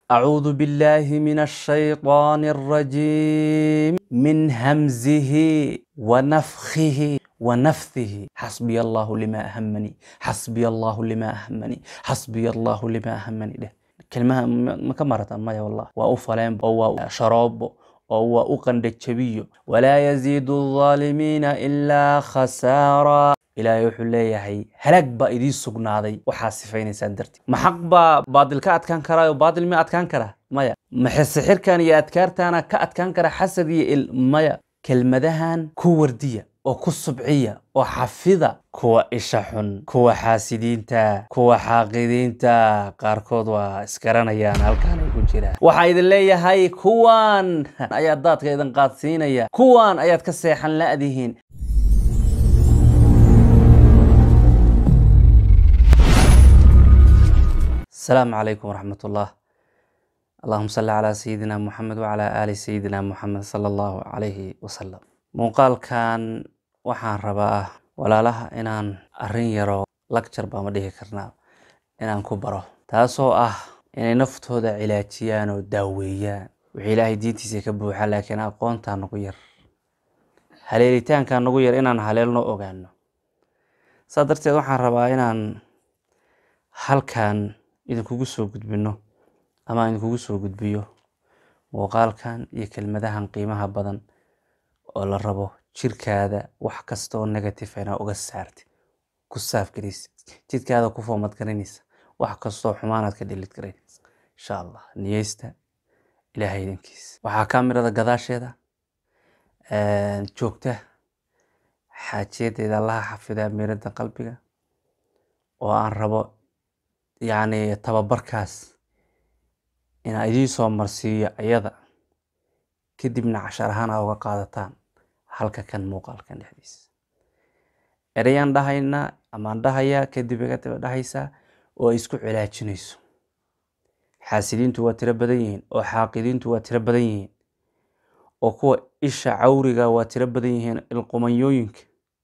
أعوذ بالله من الشيطان الرجيم من همزه ونفخه ونفثه حسبي الله لما أهمني حسبي الله لما أهمني حسبي الله لما أهمني ده كلمة ما كمرت ما يا والله وأفلام أو شراب أو أقند الشبي ولا يزيد الظالمين إلا خسارا ilaahay wuxuu leeyahay halaag baa idiin sugnaaday waxaa sifaynaysaan dartii ma xaq baa baadil ka adkaan karaayo baadil ma adkaan karaa maya maxe sixirkan iyo adkaartaana ka adkaan kara xasad iyo il maya kelmadahan ku wardiya oo ku subciya oo xafida kuwa isha xun kuwa xaasidiinta kuwa xaaqidiinta qaarkood waa isgaranayaan halkaan ay ku jiraan waxaa idin leeyahay kuwan ayaa daadka idin qaadsiinaya kuwan ayaad ka seexan la'dihiin السلام عليكم ورحمة الله اللهم صل على سيدنا محمد وعلى آل سيدنا محمد صلى الله عليه وسلم muuqaalkan waxaan rabaa walaalaha inaan arrin yaro lacture baa ma dhihi karnaa inaan ku baro taasoo ah inay naftooda cilaajiyaan oo daaweeyaan wixii ilaahay diintiisa ka buuxa laakiin aqoontaa nagu yar haleelitaankaa nagu yar inaan haleelno ogaano saa darteed waxaan rabaa inaan halkan idinkugu soo gudbino ama idinkugu soo gudbiyo muuqaalkan iyo kelmadahan qiimaha badan oo la rabo jirkaada wax kasta oo negative inaa uga saarti ku saafgaraysa jidkaada ku foomad garanaysa wax kastoo xumaanaad ka dhilid garanaysa insha allah niyeysta ilaahay idankiisa waxaa kaamirada gadaasheeda joogta xaajiyadeeda allaha xafidaa miirada qalbiga oo aan rabo yacni tababarkaas inaa idiin soo marsiiyo ayada kadibna cashar ahaan aa uga qaadataan halka kan muuqaalkan dhexdiisa ereyaan dhahaynaa amaan dhahayaa kadib iga daba dhahaysaa oo ay isku cilaajinayso xaasidiintu waa tiro badan yihiin oo xaaqidiintu waa tiro badan yihiin oo kuwa isha cawriga waa tiro badan yihiin ilqumanyooyinka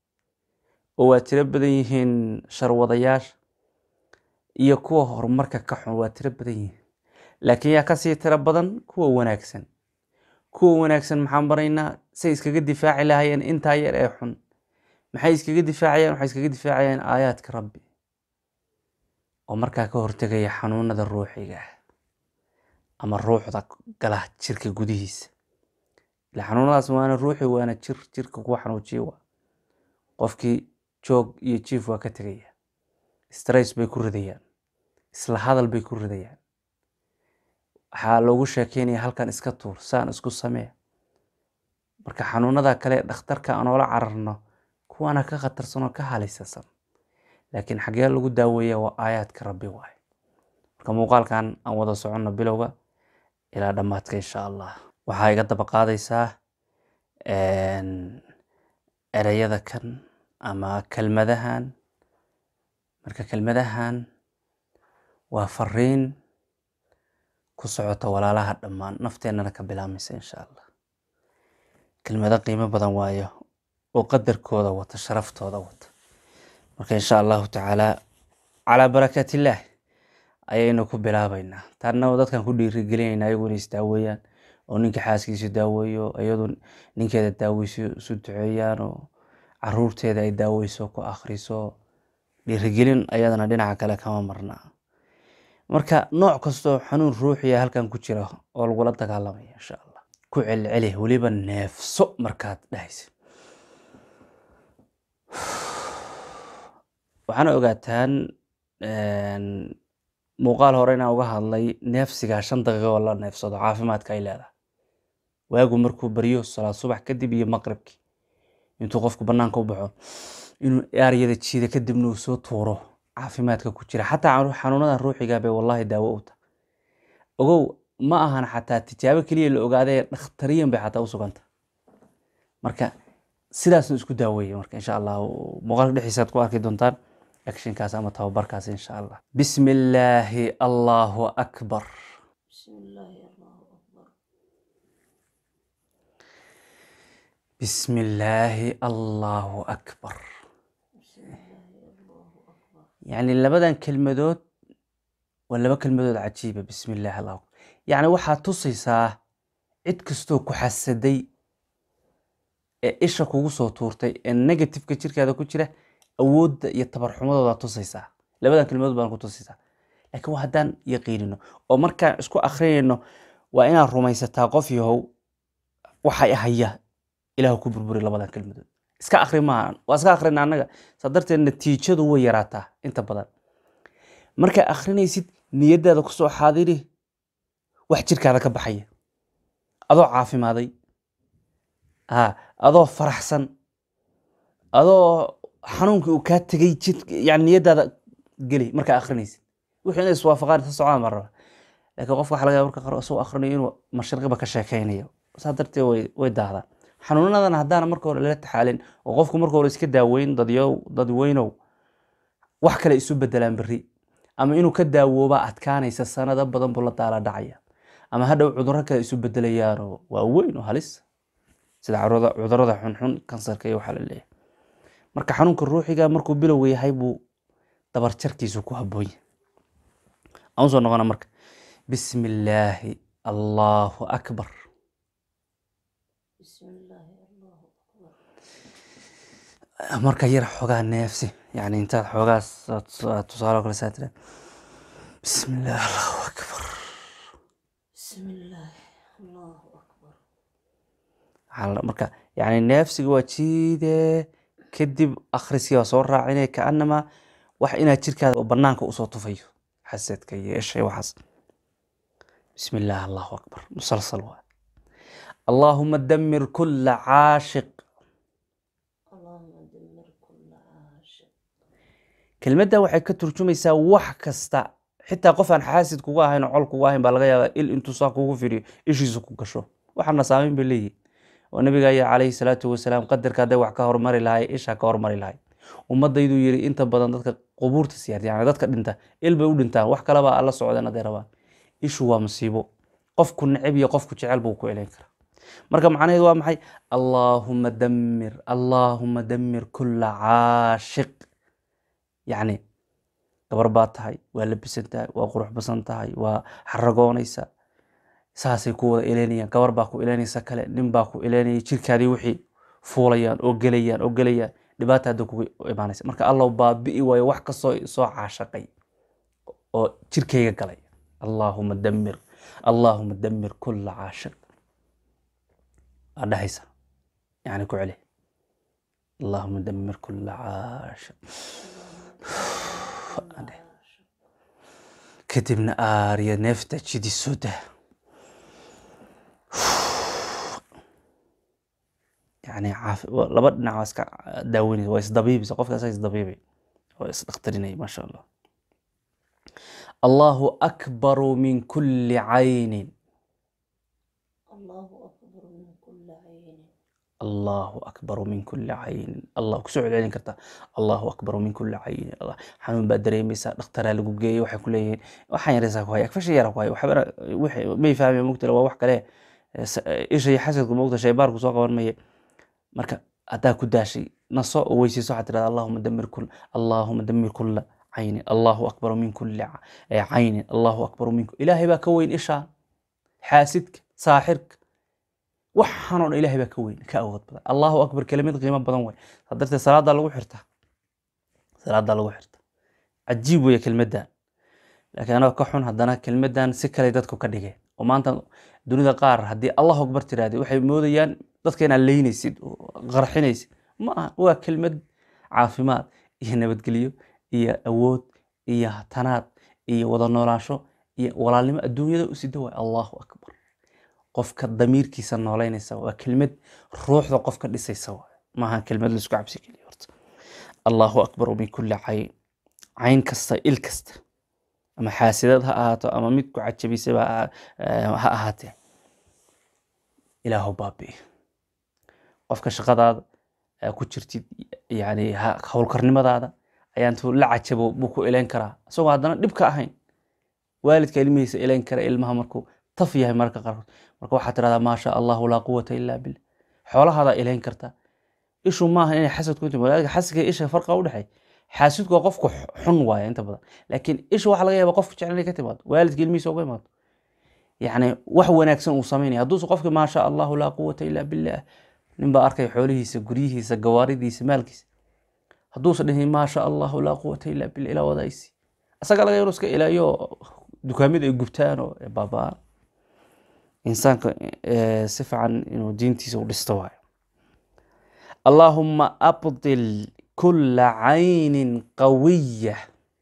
oo waa tiro badan yihiin sharwadayaasha iyo kuwa horumarka ka xun waa tiro badan yihiin laakiin yaa kasii tiro badan kuwa wanaagsan kuwa wanaagsan maxaan baraynaa say iskaga difaaci lahaayeen intaa yar ee xun maxay iskaga difaacayaan waxay iskaga difaacayaan aayaadka rabbi oo markaa ka hortegaya xanuunada ruuxiga ah ama ruuxda gala jirka gudihiisa ila xanuunadaas waana ruuxi waana jir jirka kuwa xanuujiya waa qofkii joog iyo jiif waa ka tegaya stress bay ku ridayaan isla hadal bay ku ridayaan waxaa loogu sheekeynaya halkan iska tuur saan isku samee marka xanuunada kale dhakhtarka aan oola cararno kuwaana ka khatarsan oo ka halisasan laakiin xagee lagu daaweeya waa aayaadka rabbi waaye marka muuqaalkan aan wada soconno bilowga ilaa dhammaadka insha allah waxaa iga daba qaadaysaa ereyada kan ama kelmadahan marka kelmadahan waa fariin ku socota walaalaha dhammaan nafteennana ka bilaabmaysa insha allah kelmado qiimo badan waayo oo qadarkooda wata sharaftooda wata marka insha allahu tacaala calaa barakaatillaah ayaynu ku bilaabaynaa taana dadkan ku dhiirigelinayna ayagu inay isdaaweeyaan oo ninka xaaskiisa daaweeyo iyadu ninkeeda daaweyso isu duceeyaan oo caruurteeda ay daaweyso ku akhriso dhiirigelin ayadana dhinaca kale kama marnaa marka nooc kastoo xanuun ruuxiya halkan ku jira oo lagula dagaalamaya insha allah ku celceli weliba neefso markaad dhahaysa waxaana ogaataan muuqaal hore inaan uga hadlay neefsigaa shan daqiiqo oo la neefsado caafimaadka ay leedahay waagu markuu baryo salaad subax kadib iyo maqribkii intuu qofku banaanka u baxo inuu aaryada jiida kadibna uu soo tuuro caafimaadka ku jira xataa xanuunada ruuxiga bay wallahi daawo u tahay ogow ma ahan xataa tijaabo keliya la ogaadee dhakhtariyan bay xataa u suganta marka sidaasna isku daaweeye marka insha allah muuqaalka dhexdiisaad ku arki doontaan actionkaas ama tababarkaas insha allah bismi illaahi allahu akbar bismi illaahi allahu akbar yacni labadan kelmadood waa laba kelmadood cajiiba bismi illaahi allahu akbar yacni waxaad tusaysaa cid kastoo ku xasaday ee isha kugu soo tuurtay ee negativeka jirkaada ku jira awoodda iyo tabarxumadooda tusaysaa labadan kelmadood baan ku tusaysaa laakiin waa haddaan yaqiinino oo markaan isku akrinayno waa inaad rumaysataa qof yahow waxay haya ilaah ku burburi labadan kelmadood iska akri maaha waa iska akrina annaga saa darteed natiijadu way yaraataa inta badan markaa akrinaysid niyadaada kusoo xaadiri wax jirkaada ka baxaya adoo caafimaaday ha adoo faraxsan adoo xanuunkii uu kaa tegay jir yani niyadaada geli markaa akrinaysid wixii inay iswaafaqaan isa socdaan baan rabaa laakiin qofka waxa laga yaaba marka qaar isagoo akrinayo inuu mashriqiba ka sheekaynayo saa darteed way way daahdaan xanuunadan haddaana marka hore lala taxaalin oo qofku marka hore iska daaweyn dadyow dadweynow wax kale isu bedelaan berri ama inuu ka daawoobaa adkaanaysa sanado badan buu la daala dhacaya ama hadhow cudurro kale isu bedelayaanoo waa weyn oo halis sida cudurada cudurada xunxun kansarka iyo waxaa la leeyahay marka xanuunka ruuxiga markuu bilowga yahay buu dabarjarkiisu ku habboon yahay aan usoo noqona marka bismi illaahi allahu akbar بسم الله الله أكبر marka yar xoogaa neefsi yani intaad xoogaas aad tusaale oo kale saa tira bismi illaahi allahu akbar بسم الله الله أكبر waxaa la- marka yani neefsiga waa jiide kadib akhriskii waa soo raacinaya kaanama wax inaad jirkaada oo banaanka usoo tufayo xasadka iyo isha iyo waxaas bismi illaahi allahu akbar musalsal waa allaahuma damir kula caashiq اللهم دمر كل عاشق kelmadda waxay ka turjumaysaa wax kasta xitaa qof aan xaasid kuga ahayn oo col kuga ahayn baa laga yaabaa il intuu saa kugu fidhiyo ishiisa ku gasho waxaana saameyn bay leeyihin oo nabiga ayaa calayhi salaatu wasalaam qadarka hadday wax ka hormari lahay isha ka hormari lahay ummaddayduu yiri inta badan dadka qubuurta siyaarta yani dadka dhinta il bay u dhintaan wax kaleba alla socdeen hadday rabaan ishu waa musiibo qofku neceb iyo qofku jecel buu ku eleyn karaa marka macnaheedu waa maxay allaahuma damir allaahuma damir kula caashiq yacni gabar baa tahay waa labisan tahay waa qurux basan tahay waa xaragoonaysa saasay ku wada eleynayaan gabar baa ku eleynaysa kale nin baa ku eleynaya jirkaadii wixii fuulayaan oo gelayaan oo gelayaan dhibaata hadda kugu imaanaysa marka allow baabi'i waayo wax kastoo soo caashaqay oo jirkayga galay allaahuma damir allaahuma damir kula caashiq waa dhahaysa yani ku celi allaahuma damir kula caashiq kadibna aariya neefta jidiso dah yani caafi wa- laba dhinac waa iska daaweynaysa waa isdabiibisa qofka isaga isdabiibay waa isdhakhtarinaya maasha allah allahu akbaru min kuli caynin الله أكبر من كل عين allahu akbaru min kuli caynin allah kusoo celcelin kartaa allahu akbaru min kuli caynin allah xanuun baa dareemaysaa dhakhtaraa lagu geeyey waxay ku leeyihiin waxaan yaraysaa ku haya fasha yara ku haya waxbana wixii may fahmaya mugtala waa wax kale Eh, s- eh, isha iyo xasadku mugta shaybaarku soo qaban maya marka haddaa ku daashay naso oo weysayso waxaad tirahda allahuma damir kul allahuma damir kula caynin allahu akbaru min kuli ca- eh, caynin allahu akbaru min ku- ilaahay baa ka weyn ishaa xaasidka saaxirka waxaan oo dhan ilaahay baa ka weyn ka awood badan allahu akbar kelimad qiimo badan way saa darteed salaadaa lagu xirtaa salaadaa lagu xirtaa cajiib weeye kelmaddan laakiin anagoo ka xun haddana kelmaddan si kale dadku ka dhigeen oo maanta dunida qaar haddii allahu akbar tirahdid waxay moodayaan dadka inaad leynaysid oo qarxinaysid ma aha waa kelmad caafimaad iyo nabadgelyo iyo awood iyo tanaad iyo wada noolaansho iyo walaalnimo adduunyada u sida waay allahu akbar qofka damiirkiisa nooleynaysa waa kelmad ruuxda qofka dhisaysa waay maaha kelmad laisku cabsi geliyo horta allahu akbar min kuli cayn cayn kasta il kasta ama xaasidad ha ahaato ama mid ku cajabisaba ha eh, ha ahaatee ilaahu baabi'i qofka shaqadaada aa ku jirtid yani ha- howlkarnimadaada ayaa intuu la cajabo buu ku eleyn karaa isagoo haddana dhib ka ahayn waalidka ilmihiisa eleyn kara ilmaha markuu taf yahay mararka qaarkood marka waxaa tirahdaa maasha allahu laa quwata illa billah xoolahaadaa eleyn kartaa ishu maaha inay xasad ku timi walaaliga xasadka iyo isha farqa u dhexeey xaasidku waa qofku xun waaya inta badan laakiin isha waxaa laga yaabaa qofku jecel inay ka timaado waalidka ilmihiisa uga imaado yacni wax wanaagsan uu samaynaya hadduusa qofki maa sha allahu laa quwata illa billah nin baa arkay xoolihiisa guryihiisa gawaaridiisa maalkiisa hadduusa dhihin maa sha allahu laa quwata illa billah ilaa wadaaysi asaga laga yaro iska ilaaliyo dukaamada ay gubtaan oo ay baaba'aan insaanka eh, si fiican inuu diintiisa u dhisto waayo allaahuma abdil kula caynin qawiya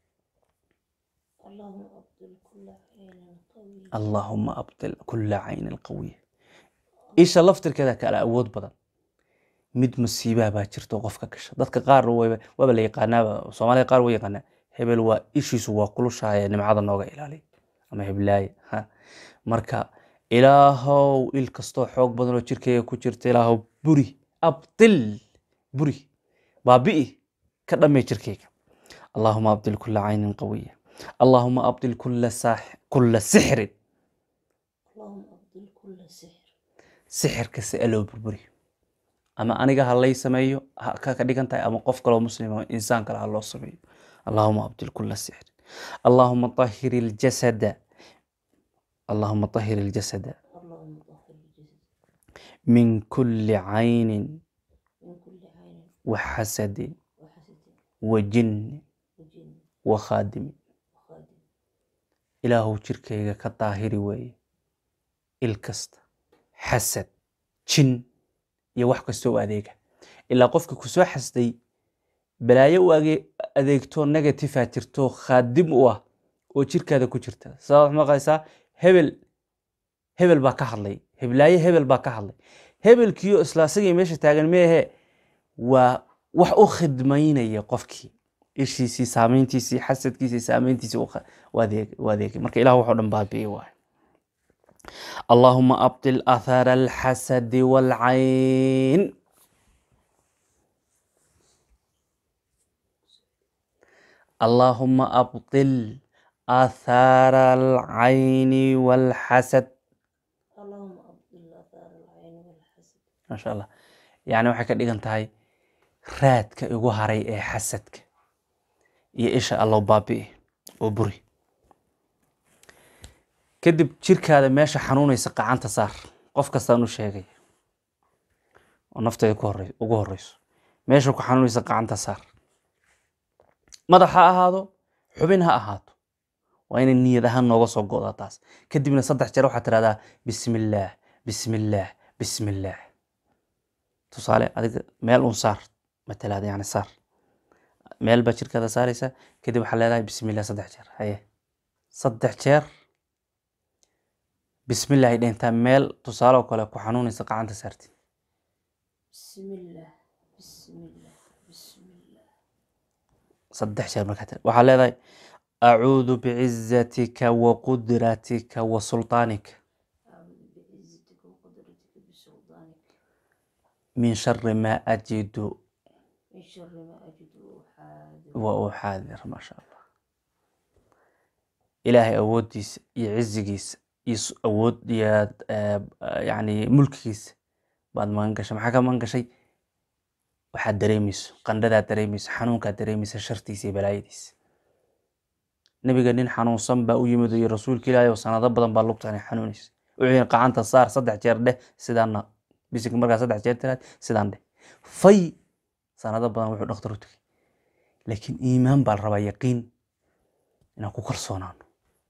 اللهم أبطل كل عين قوي allaahuma abdil kula caynin qawiya isha laftirkeeda kala awood badan mid musiibaa baa jirta oo qofka gasha dadka qaar wayba- waaba la yaqaanaaba soomaalida qaar way yaqaanaa hebel waa ishiisu waa kulushaaya nimcada nooga ilaaliya ama heblaaye ha marka ilaahow il kastoo xoog badan oo jirkeyga ku jirta ilaahow buri abdil buri baabi'i ka dhammee jirkeyga allaahuma abdil kula caynin qawiya allaahuma abdil kula saax kula sixrin اللهم أبطل كل سحر sixirka si aloo burburi ama aniga ha lay sameeyo ha ka ka dhigan tahay ama qof kaloo muslim oo insaan kale ha loo sameeyo allahuma abdil kula sixr allahuma طahir اljasada allahuma طahir اljasada اللهم طهر الجسد min kuli caynin من كل عين waxasadin وحسد wajinni وجن wakhaadimin وخادم ilaahu jirkayga ka daahiri weeye il kasta xasad jin iyo wax kastoo u adeega ilaa qofka kusoo xasday balaayo u age- adeegto negatifea jirto khaadim u ah oo jirkaada ku jirta sabab waxaad maqlaysaa hebel hebel baa ka hadlay heblaaye hebel baa ka hadlay hebelkiyo isla asagii meesha taagan meehe waa wax u khidmaynaya qofkii ishiisii saameyntiisii xasadkiisii saameyntiisii u kha- u adeeg- u adeegay marka ilah waxoo dhan baabi'i waayo اللهم أبطل أثر الحسد والعين اللهم أبطل آثار العين والحسد اللهم أبطل آثار العين والحسد ما شاء الله يعني waxay ka dhigan tahay raadka igu haray ee xasadka iyo isha allow baabi'i oo buri kadib jirkaada meesha xanuunaysa qacanta saar qof kastaan u sheegay oo nafteeda ku horey ugu horeyso meesha ku xanuunaysa qacanta saar madax ha ahaado xubin ha ahaato waa inay niyad ahaan nooga soo go'daa taas kadibna saddex jeer waxaad tirahdaa bismillaah bismillaah bismillaah tusaale adiga meel un saar matalaada yani saar meel baa jirkaada saaraysa kadib waxaa leedahay bismillaah saddex jeer haye saddex jeer bismillaah ay dhentaa meel tusaale oo kale ku xanuunaysa qacanta saartid بسم الله بسم الله بسم الله saddex jeer markaa tiri waxaa leedahay acuudu bicizatika wa qudratika wa sultaanika أعوذ بعزتك وقدرتك بسلطانك min shari maa ajidu من شر ما أجد وأحاذر wa uxaadir maasha allah ilaahay awooddiisa iyo cizigiisa iyo s- awood iyo eh, yani mulkigiisa baad magan gashay maxaa ka magan gashay waxaad dareemayso qandhadaad dareemayso xanuunkaad dareemaysa shartiisa iyo balaayadiisa nabiga nin xanuunsan baa u yimid iyo rasuulka ilaahay oo sanado badan baa lugtani xanuunaysa wuxuu yidhi qacanta saar saddex jeer dheh sidaana bisig markaa saddex jeer tiraad sidaan dheh fay sanado badan wuxuu dhakhtar u tegay laakiin iimaan baa la rabaa yaqiin inaan ku kalsoonaano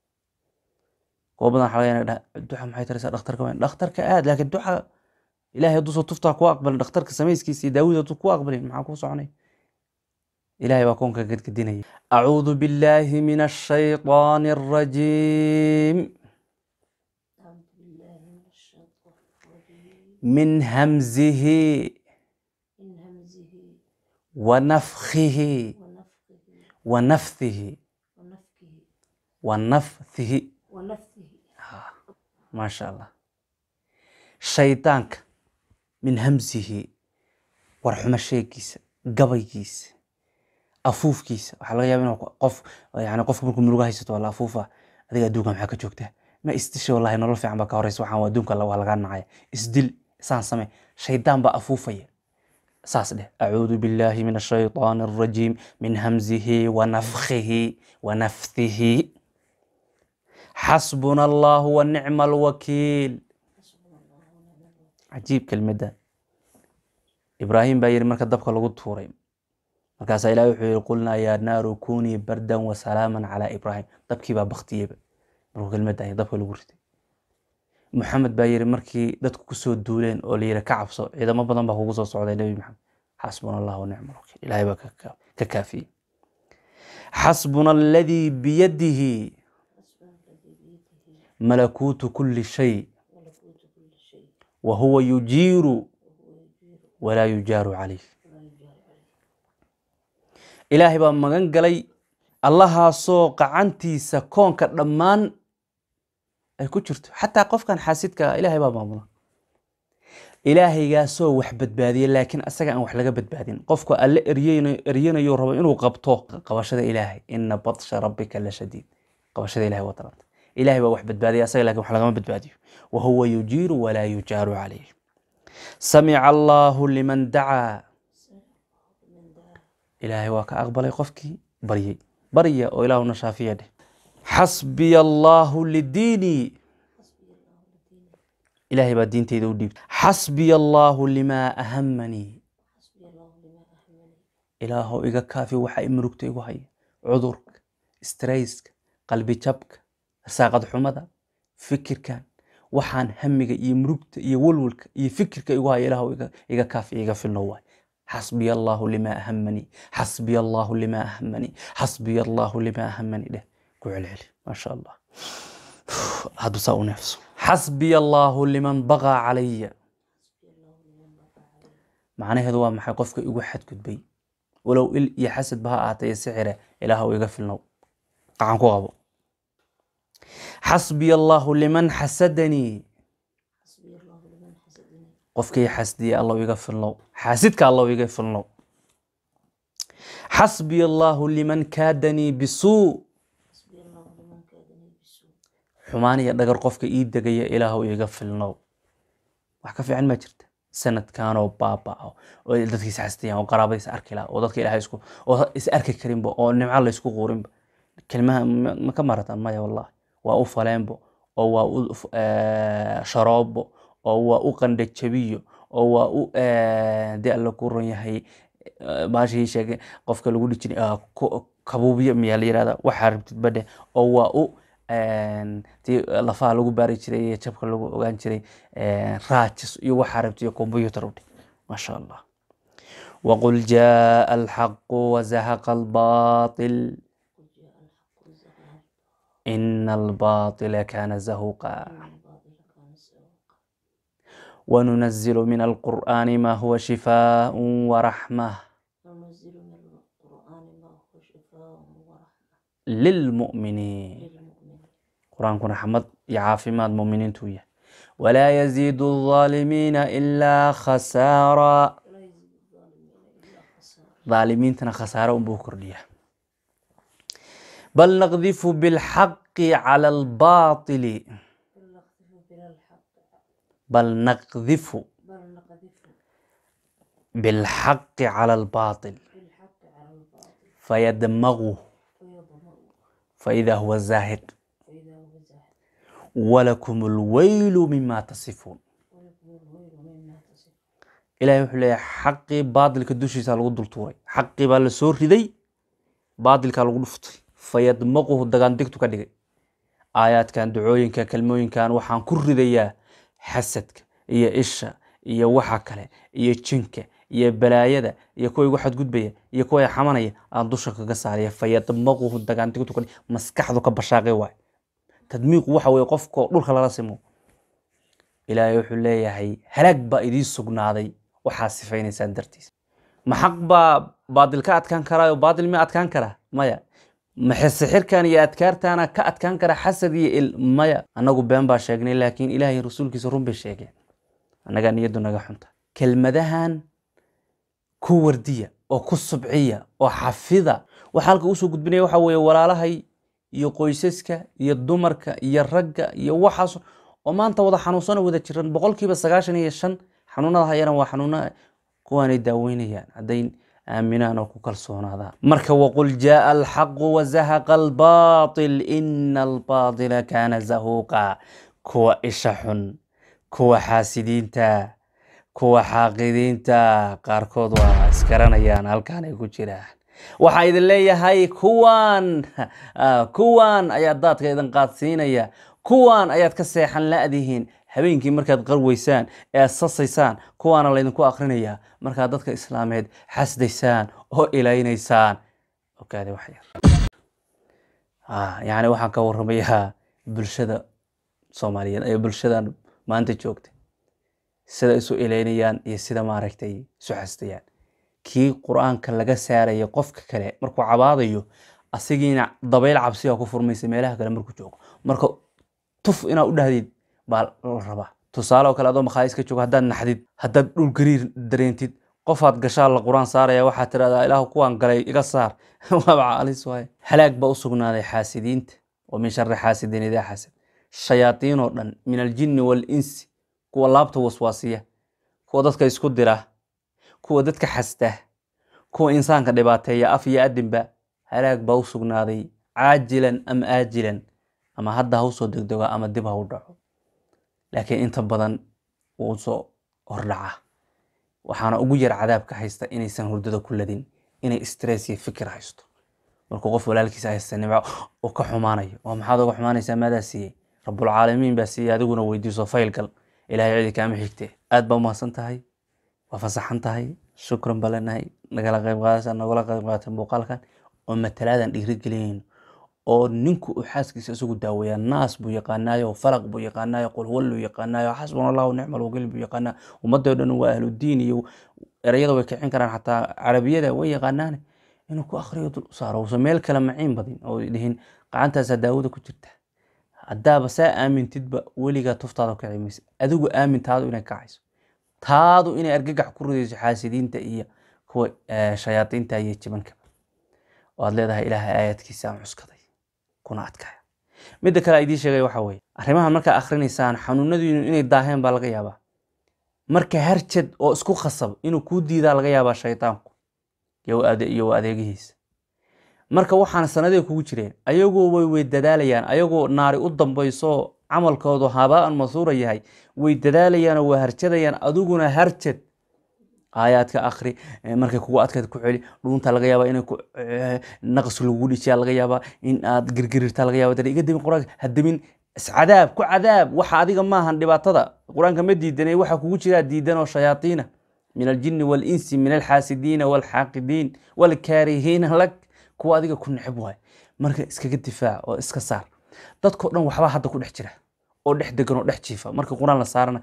kuwa badan waxaa laga yaabaa duxa maxay taraysaa dhakhtarka weyn dhakhtarka aad laakiin duxa ilaahay hadduusan tuftaa ku aqbalin dhakhtarka samayskiisa iyo daawada hadduu ku aqbalin maxaa kuu soconay ilaahay baa koonka gedgedinaya acuudu billaahi min ashayطaani الrajiim أعوذ بالله من الشيطان الرجيم min hamzihi من همزه wanafkihi ونفخه wanafhihi ونفكه wanafhihi ونفثه maasha allah shaydaanka min hamsihi warxumo sheegiisa gabaygiisa afuufkiisa waxaa laga yaaba inuu qof yani qofku markuu murugo haysato waa la afuufa adiga adduunka maxaa ka joogtaa ma isdisha wallahi nolol fiican baa ka horeysa waxaan waa adduunka waa lagaa nacaya isdil isaan same shaydaan baa afuufaya saas dheh acuudu billaahi min ashayطaani الrajiim min hamzihi wanafkihi wanafhihi xasbuna allahu wa nicma alwakiil cajiib kelmadda ibraahim baa yihi marka dabka lagu tuuray markaasaa ilahi wuxuu yihi qulnaa yaa naaru kunii bardan wa salaaman calaa ibraahim dabkii baa baktiyeyba markuu kelmadda dabka lagu riday maxamed baa yihi markii dadku kusoo duuleen oo la yihi ka cabso ciidamo badan baa kugu soo socday nebi maxamed xasbuna allah wa nicma alwakiil ilahay baa ka kaafiyey xasbuna aladii biyadihi malakuutu kuli shay wa huwa yujiiru walaa yujaaru calayh ilaahay baa magan galay allahaasoo qacantiisa koonka dhammaan ay ku jirto xataa qofkan xaasidka ilaahay baa maamula ilaahaygaasoo wax badbaadiya laakiin asaga aan wax laga badbaadin qofku alle eryanayo rabo inuu qabto qabashada ilaahay ina batsha rabbika la shadiid qabashada ilahay waa daranta ilahay baa wax badbaadiya asaga lakin wax lagama badbaadiyo wa huwa yujiiru walaa yujaaru calayh samica allahu liman dacaa ilaahay waa ka aqbalay qofkii baryey barya oo ilaahuna shaafiya dheh xasbiya allahu lidiinii ilaahay baa diinteyda u dhiibtay xasbiya allahu limaa ahamanii ilaahow iga kaafi waxa imurugta igu haya cudurka strayska qalbi jabka saaqad xumada fikirkan waxaan hamiga iyo murugta iyo walwalka iyo fikirka igu haya ilaahw iga kaafi iga filno waay xasbiya allahu limaa ahamanii xasbiya allahu limaa ahamanii xasbiya allahu limaa ahamanii dheh ku celceli maasha allah hadduu saa u neefso xasbiya allahu liman baqaa calaya macnaheedu waa maxay qofka igu xadgudbay walow il iyo xasadba ha ahaatay sixire ilaahw iga filnow qacan ku qabo xasbiya allahu liman xasadanii qofkii xasdiya allow iga filnow xaasidka allow iga filnow xasbiya allahu liman kaadanii bisuu xumaan iyo dhagar qofka ii degaya ilaahw iga filnow wax ka fiican ma jirta sanadkanoo baabao oo dadkiis xasdiyaan oo qaraabadiis arki laha oo dadka ilahay isku oo is arki karinba oo nimco laysku quurinba kelmaha ma ka marataan maya wallahi waa u faleenbo oo waa u sharoobo oo waa u qandhajabiyo oo waa u dee alla ku ron yahay baashii sheegay qofka lagu dhijin kabuubyo miyaa la yirahda waxaa rabtid badhe oo waa u tii lafaha lagu baari jiray iyo jabka lagu ogaan jiray raajis iyo waxaa rabtid iyo combyutar udhe maasha allah waqul jaa alxaqu wazahaqa albaatil ina albaatila kana zahuqa وننزل من القرآن ما هو شفاء ورحمة وننزل من القرآن ما هو شفاء ورحمة للمؤمنين للمؤمنين قرآن كنا حمد يعافي ماد مؤمنين تويا ولا يزيد الظالمين إلا خسارة ولا يزيد الظالمين إلا خسارة ظالمين تنا خسارة بوكر ليا بل نقذف بالحق على الباطل بل نقذف بلا الحق بل نقذف بل نقذف بالحق على الباطل بالحق على الباطل فيدمغه فيضمر فإذا هو زاهق فإذا هو زاهد ولكم الويل مما تصفون ولكم الويل مما تصف ilaahay wuxuu leeyahay xaqii baadilka dushiisa lagu dul tuuray xaqii baa la soo riday baadilkaa lagu dhuftay fayadmaquhu dagaandigtu ka dhigay aayaadkan ducooyinka kelmooyinkan waxaan ku ridayaa xasadka iyo isha iyo waxa kale iyo jinka iyo balaayada iyo kuwa igu xadgudbaya iyo kuwa xamanaya aan dusha kaga saaraya fayadmaquhu dagaandigtu ka dhigay maskaxdu ka bashaaqay waay tadmiiqu waxa weye qofkoo dhulka lala simo ilaahay wuxuu leeyahay halaag baa idiin sugnaaday waxaa sifaynaysaan dartiis ma xaq baa baadil ka adkaan karaayo baadil ma adkaan karaa maya maxe sixirkan iyo adkaartaana ka adkaan kara xasad iyo il maya annagu been baa sheegnay laakiin ilaahay rasuulkiisa run bay sheegeen annagaa niyaddu naga xunta kelmadahan ku wardiya oo ku subciya oo xafida waxa halka usoo gudbinaya waxa weeye walaalahay iyo qoysaska iyo dumarka iyo ragga iyo waxaas oo maanta wada xanuunsano wada jiran boqolkiiba sagaashan iyo shan xanuunada hayana waa xanuuna kuwaanay daaweynayaan hadday aaminaan oo ku kalsoonaadaan marka waqul jaaa alxaqu wazahaqa albaatil ina albaatila kaana zahuuqa kuwa isha xun kuwa xaasidiinta kuwa xaaqidiinta qaarkood waa iskaranayaan halkaan ay ku jiraan waxaa idin leeyahay kuwan kuwan ayaa daadka idin qaadsiinaya kuwan ayaad ka seexan la-dihiin habeenkii markaad qarweysaan ee aad sasaysaan kuwaana laydinku akrinaya markaad dadka islaameed xasdaysaan oo ilaynaysaan ogaade wax yar yani waxaan ka waramayaa bulshada soomaaliyeed ee bulshadan maanta joogta sida isu ilaynayaan iyo sida maaragtay isu xasdayaan kii qur-aanka laga saaraya qofka kale markuu cabaadayo asigiina dabayl cabsiga ku furmaysa meelaha kale markuu joogo marka tuf inaad u dhahdid baa la rabaa tusaale oo kale adoo makhaayis ka joogo haddaad naxdid haddaad dhul gariir dareentid qofaad gashaa la qur-aan saaraya waxaad tirahdaa ilaahu kuwaan galay iga saar waaba calis waaye halaag baa u sugnaaday xaasidiinta wa min shari xaasidin idaa xasad shayaadiin oo dhan min aljinni waalinsi kuwa laabta waswaasiya kuwa dadka isku dira kuwa dadka xasda kuwa insaanka dhibaateeya af iyo adinba halaag baa u sugnaaday caajilan am aajilan ama hadda ha usoo degdego ama dib ha u dhaco laakiin inta badan wuu soo hordhaca waxaana ugu yar cadaabka haysta inaysan hurdada ku ladin inay stress iyo fikir haysto markuu qof walaalkiisa haysta nimco uu ka xumaanayo oo maxaad uga xumaanaysaa maadaa siiyey rabulcaalamiin baa siiyey adiguna weydiiso faylgal ilahay cidi kaama xigte aad baa umahadsan tahay waa fasaxan tahay shukran baa leenahay nagala qayb qaadasa nagala qayb qaatay muuqaalkan oo matalaadan dhiirigelinayn oo ninku uu xaaskiisa isagu daaweeyaa naas buu yaqaanaayo falaq buu yaqaanaayo qulhuwalluu yaqaanaayo xasbuna allahu nicma alwakiil buu yaqaanaa ummadoo dhan waa ahludiin iyo erayada way kicin karaan xataa carabiyada way yaqaanaane inuu ku akhriyo dul u saaro uusan meel kale maciin badin oo dhihin gacantaasaa daawada ku jirta haddaaba saa aamintidba weligaa tuftaada kaci maysa adigu aamin taadu inay kacayso taadu inay argagax ku ridayso xaasidiinta iyo kuwa shayaadiinta iyo jibanka oo aad leedahay ilaahay aayaadkiisa aan cuskaday kuna adkaya midda kale idiin sheegay waxa weye arrimahan markaa akhrinaysaan xanuunadiinu inay daaheen baa laga yaabaa marka harjad oo isku khasab inuu kuu diidaa laga yaabaa shaydaanku iyo adeegihiisa marka waxaan sanadee kugu jireen ayagoo way way dadaalayaan ayagoo naari u dambayso camalkoodu habaan masuura yahay way dadaalayaanoo waa harjadayaan adiguna harjad aayaadka akri markay kugu adkayd ku celi dhuunta laga yaaba in naqs lagugu dhijiya laga yaabaa in aad girgirirta laga yaaba iga demin quraanka ha demin iscadaab ku cadaab waxa adiga maahan dhibaatada qur-aanka ma diidanay waxa kugu jiraa diidan oo shayaatiina min aljinni waalinsi min alxaasidiina waalxaaqidiin waalkaarihiina lak kuwa adiga ku neceb waay marka iskaga difaac oo iska saar dadkao dhan waxbaa hadda ku dhex jira oo dhex degan oo dhex jiifa marka qur-aan la saarana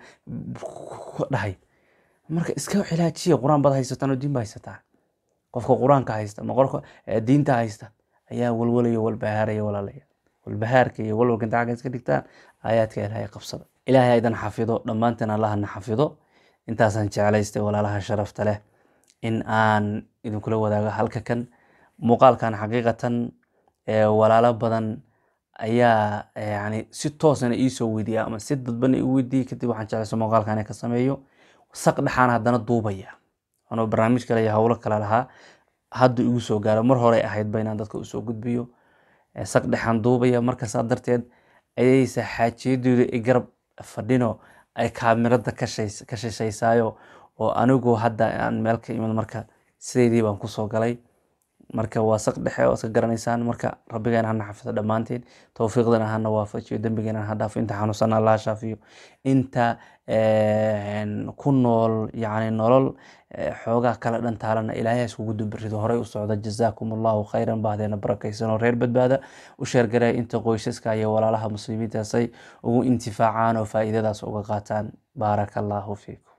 dhahay marka iska cilaajiya qur-aan baad haysataan oo diin ba haysataa qofka qur-aanka haysta ma qofka diinta haysta ayaa walwalaya walbahaaraya walaalaya walbahaarka iyo walwalka inta xagga iska dhigtaan aayaadka ilaahay qabsada ilaahay aydan xafido dhammaanteen allahana xafido intaasaan jeclaystay walaalaha sharafta leh in aan idinkula wadaago halka kan muuqaalkan xaqiiqatan walaalo badan ayaa yani si toosana iisoo weydiiya ama si dadbana i weydiiyey kadib waxaan jeclaysa muuqaalkan ka sameeyo saq dhexaan haddana duubaya anoo barnaamij kale iyo howlo kale lahaa hadda igu soo gaaro mar horey ahayd ba inaan dadka usoo gudbiyo saq dhexaan duubaya markaasaa darteed ayaysa xaajiyadooda i garab fadhino ay kaamirada ka shishaysaayo oo anigu hadda aan meel ka imid marka sideydii baan kusoo galay marka waa saq dhexe oo iska garanaysaan marka rabbigeena hana xafido dhammaanteen towfiiqdana hana waafajiyo dembigeena ha dhaafo inta xanuunsana allaha shaafiyo inta ku nool yani nolol xoogaa kala dhantaalana ilaahay iskugu dubirido horey u socda jazaakum allahu khayran bahdeena barakaysan oo reer badbaada u sheergaraya inta qoysaska iyo walaalaha muslimiintaasay ugu intifaacaan oo faa'iidadaas uga qaataan baaraka allahu fiikum